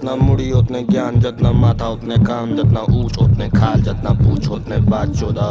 जितना मुड़ी उतने ज्ञान जितना माथा उतने काम जितना ऊंच उतने खाल जितना पूछ उतने बात चौदह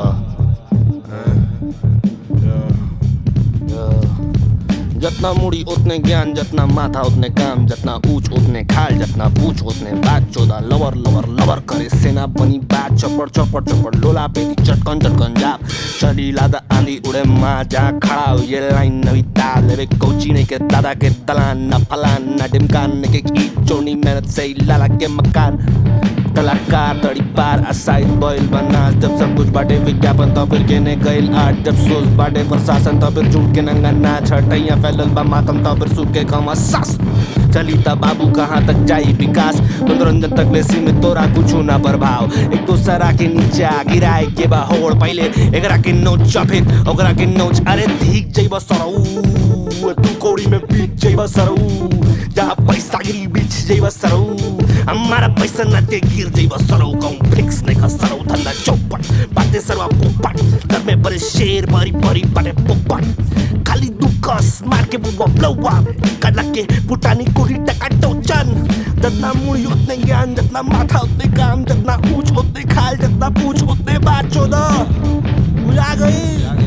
जितना मुड़ी उतने ज्ञान जितना माथा उतने काम जितना ऊंच उतने खाल जितना पूछ उतने बात चौदह लवर लवर लवर करे सेना बनी बात चपड़ चपड़ चपड़ लोला पे चटकन चटकन जाप चली लादा आंधी उड़े माँ जा खड़ा हो ये लाइन नवी ताल रे कोची ने के दादा के दलान न फलान न डिमकान ने के की चोनी मेहनत से ही लाला के मकान कलाकार तड़ी पार असाइड बॉयल बना जब सब कुछ बाटे विज्ञापन तो फिर केने गइल आर्ट जब सोच बाटे प्रशासन तो फिर झूठ के नंगा ना छटैया फैलल बा मातम तो फिर सूखे कम सास चली ता बाबू कहाँ तक जाई विकास मनोरंजन तक ले सीमित तोरा कुछ ना प्रभाव एक दूसरा के नीचा गिराए के बा होड़ पहले एकरा के नोच फिर ओकरा के नोच अरे धीक जइब सरऊ तू कोड़ी में बीच जइब सरऊ जहाँ पैसा गिरी बीच जइब सरऊ हमारा पैसा न ते गिर जइब सरऊ कहूँ फिक्स नहीं का सरऊ धंधा चौपट बातें सरवा पोपट घर में बड़े शेर बड़ी बड़ी बड़े पोपट खाली दुकस मार के बुबा ब्लवा कला के पुटानी कुड़ी टका टोचन जितना मुड़ी उतने ज्ञान जितना माथा उतने काम जितना ऊंच उतने खाल जितना पूछ उतने बात चौदह बुझा गई